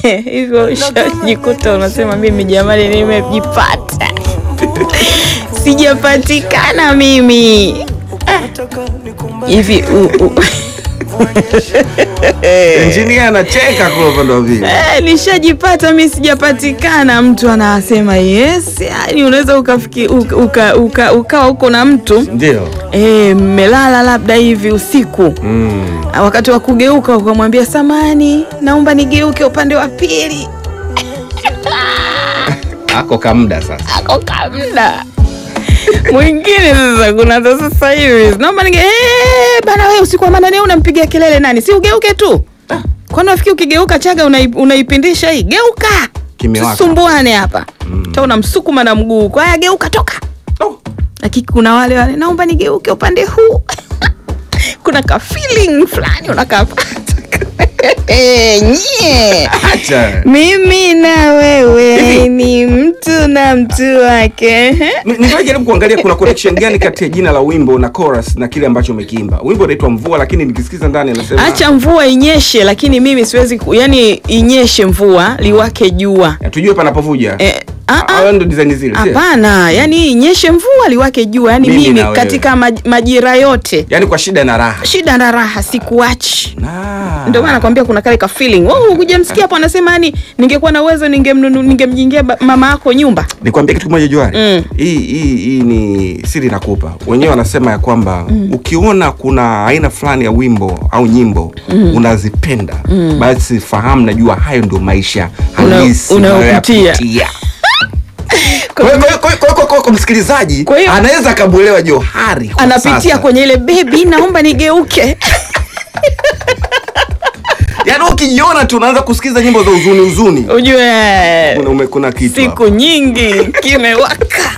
hivyo ushajikuta unasema mimi jamani, nimejipata sijapatikana mimi hivi u- u- Engineer anacheka kwa upande wa pili. Eh, nishajipata mi sijapatikana. Mtu anasema yes, yani unaweza ukafiki uka, uka, uka, ukawa huko na mtu Ndio. eh, mmelala labda hivi usiku Mm. wakati wa kugeuka ukamwambia samani, naomba nigeuke upande wa pili, Ako kamda sasa. ako kamda mwingine sasa kuna za sasa hivi naomba nige eh, bana wewe usiku wa manane unampigia kelele nani? Si ugeuke tu. Kwani nafikiri ukigeuka chaga unai- unaipindisha hii? Geuka. Kimewaka. Tusumbuane hapa. Mm. Ta unamsukuma na mguu. Kwa hiyo geuka toka. Oh. Lakini kuna wale wale naomba nigeuke upande huu. kuna ka feeling fulani unakapata. Nye. Acha. Mimi na wewe ni mtu na mtu wake. Ni- Nikajaribu kuangalia kuna connection gani kati ya jina la wimbo na chorus na kile ambacho umekiimba. Wimbo unaitwa Mvua, lakini nikisikiza ndani anasema Acha mvua inyeshe, lakini mimi siwezi ku, yani inyeshe mvua liwake jua. Ya, tujue panapovuja. Eh, ah, ah. Hayo ndo design zile. sio? Hapana, yani inyeshe mvua liwake jua, yani Mimi mimi, na wewe. katika maj, majira yote Yaani kwa shida na raha. shida na raha sikuachi. Ah. Ndio maana nakwambia kuna kale ka feeling. Wewe hujamsikia hapo anasema yani ningekuwa na uwezo ningemnunu ningemjengea ba- mama yako nyumba. Nikwambia kitu kimoja Johari. Mm. Hii hii hii ni siri nakupa. Wenyewe wanasema ya kwamba ukiona kuna aina fulani ya wimbo au nyimbo unazipenda, basi fahamu najua hayo ndio maisha Una- halisi unayopitia. unayoyapitia. Kwa hiyo- kwa hiyo- kwa hiyo- kwa hiyo- kwa hiyo kwa msikilizaji Kwa hiyo- anaweza akamuelewa Johari kwa Anapitia sasa. kwenye ile baby, naomba nigeuke. Yaani ukijiona tu unaanza kusikiza nyimbo za huzuni huzuni. Ujue Kuna, ume- kuna kitu hapo. siku nyingi kimewaka.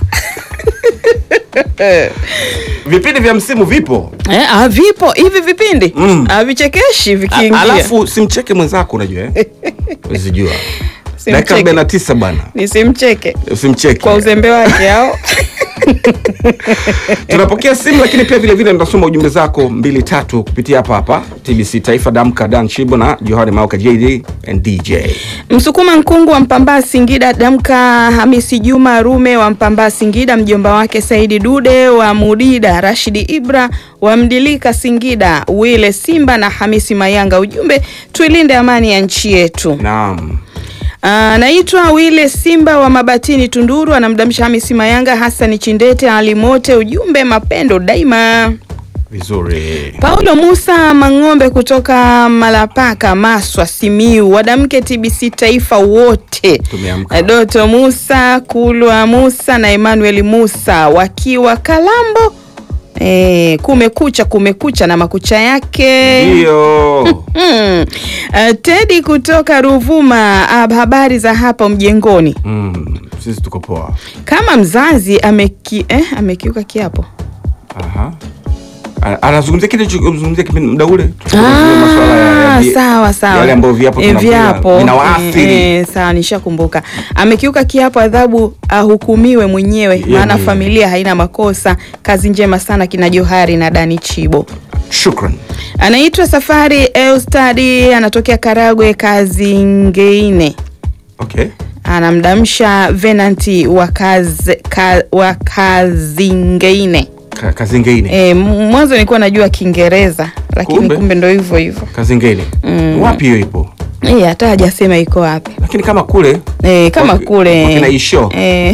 Vipindi vya msimu vipo. Eh, ah, vipo hivi vipindi Mm. havichekeshi A- vikiingia. Alafu simcheke mwenzako unajua eh? Usijua. Dakika Simcheke. 49 bwana. Nisimcheke Usimcheke. kwa uzembe wake au Tunapokea simu lakini pia vile vile tunasoma ujumbe zako mbili tatu kupitia hapa hapa TBC Taifa Damka Dan Shibo na Johari Mauka JD and DJ. Msukuma Nkungu wa Mpambaa Singida, Damka Hamisi Juma Rume wa Mpambaa Singida, mjomba wake Saidi Dude wa Mudida, Rashidi Ibra wa Mdilika Singida, Wile Simba na Hamisi Mayanga. Ujumbe, tuilinde amani ya nchi yetu. Naam. Anaitwa Wile Simba wa Mabatini Tunduru, anamdamsha Hamisi Mayanga, Hasani Chindete, Ali Mote. Ujumbe, mapendo daima. Vizuri. Paulo Musa Mang'ombe kutoka Malapaka, Maswa, Simiu, wadamke TBC Taifa wote, Tumeamka. Doto Musa, Kulwa Musa na Emmanuel Musa wakiwa Kalambo. E, kumekucha kumekucha na makucha yake Ndio. Mm. Uh, Tedi kutoka Ruvuma, uh, habari za hapo mjengoni. Mm, sisi tuko poa. Kama mzazi ameki, eh, amekiuka kiapo Aha. A- Anazungumzia kile tulichozungumzia kipindi muda ule. Tukazungumzia masuala ya- ya Ah, vi- sawa sawa, Yale ambayo viapo Eh, tunakula, viapo vinawaathiri. eh, eh, sawa, nishakumbuka. Amekiuka kiapo, adhabu ahukumiwe mwenyewe, Yeye maana mwenyewe. familia haina makosa. Kazi njema sana kina Johari na Dani Chibo. Shukran. Anaitwa Safari Eustadi, anatokea Karagwe, Kazingeine. Okay. Anamdamsha Venanti wa kazi, ka, wa Kazingeine. Ka- Kazi ngine. E, mwanzo nilikuwa najua Kiingereza lakini Kumbe? kumbe, ndo hivyo hivyo. Kazi ngine. Wapi hiyo ipo? Eh, hata hajasema iko wapi. Lakini kama kule E, kama Waki- kule wakina Isho. e,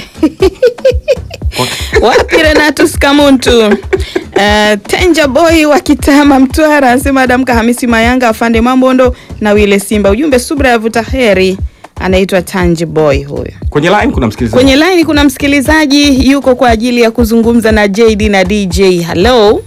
wapi Renatus Kamuntu uh, Tenja Boy wa Kitama Mtwara anasema damka Hamisi Mayanga afande Mambondo na Wile Simba. Ujumbe subra ya vuta heri. Anaitwa Tanji Boy huyo. kwenye line kuna msikilizaji. Kwenye line kuna msikilizaji yuko kwa ajili ya kuzungumza na JD na DJ. Hello.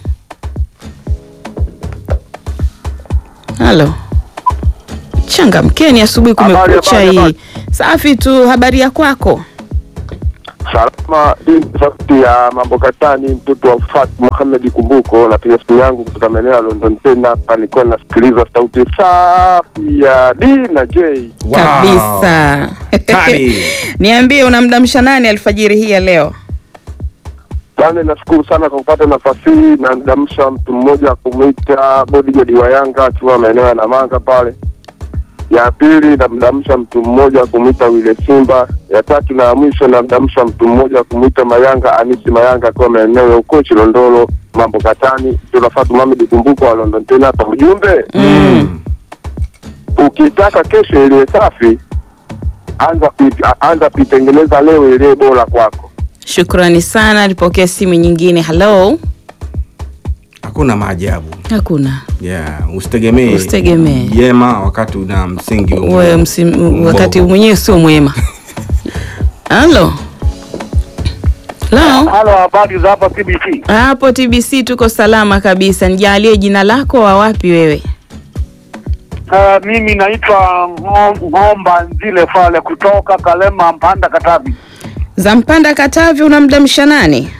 Halo. Changamkeni asubuhi Habari, kumekucha habari, hii. habari. Safi tu, habari ya kwako? Salama, hii ni sauti ya mambo katani, mtoto wa Fat Muhamed Kumbuko. Napiga simu yangu kutoka maeneo ya London tena hapa, nilikuwa nasikiliza sauti safi ya D na J. Wow. Kabisa. Kali. Niambie unamdamsha nani alfajiri hii ya leo? Bwana, nashukuru sana kwa kupata nafasi hii, na ndamsha mtu mmoja kumwita bodyguard wa Yanga akiwa maeneo ya Namanga pale. Ya pili namdamsha mtu mmoja kumwita Wile Simba. Ya tatu na ya mwisho namdamsha mtu mmoja kumwita Mayanga Anisi Mayanga akiwa maeneo ya huko Chilondolo mambo katani. Tunafatu Mohamed Kumbuko wa London tena hapa ujumbe Mm. ukitaka kesho iliwe safi, anza kui- anza kuitengeneza leo iliwe bora kwako. Shukrani sana. Nipokee simu nyingine. Halo, Hakuna maajabu. hakuna Yeah, usitegemee Usitegemee. jema wakati una msingi wa- wewe msimu, wakati mbovu. mwenyewe sio mwema. Halo, halo, Halo, habari za hapa TBC. hapo TBC tuko salama kabisa. Nijalie jina lako, wa wapi wewe? Uh, mimi naitwa Ngo- Ng'omba Nzile Fale kutoka Kalema, Mpanda, Katavi. Za Mpanda Katavi, unamdamsha nani?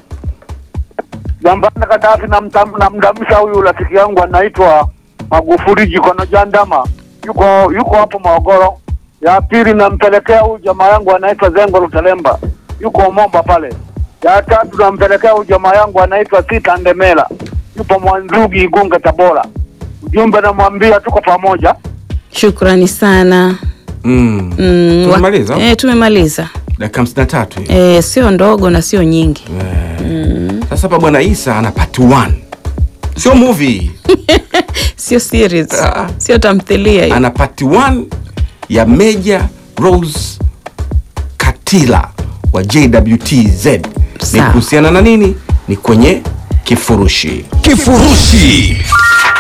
Za Mpanda, Katavi, namtam- namdamsha huyu rafiki yangu anaitwa Magufuli Jikono Jandama, yuko yuko hapo Morogoro. Ya pili nampelekea huyu jamaa yangu anaitwa Zengo Lutelemba, yuko Momba pale. Ya tatu nampelekea huyu jamaa yangu anaitwa Sita Ndemela, yupo Mwanzugi, Igunga, Tabora. Ujumbe namwambia tuko pamoja. Shukrani sana. Mm. Mm, wa- Tumemaliza? Eh, tumemaliza. dakika hamsini na tatu hiyo. Eh, sio ndogo na sio nyingi. Sasa hapa bwana Isa ana part 1 sio movie, Sio series. Ah. Sio tamthilia hiyo. ana part 1 ya Major Rose Katila wa JWTZ. Ni Sawa. kuhusiana na nini? Ni kwenye kifurushi. Kifurushi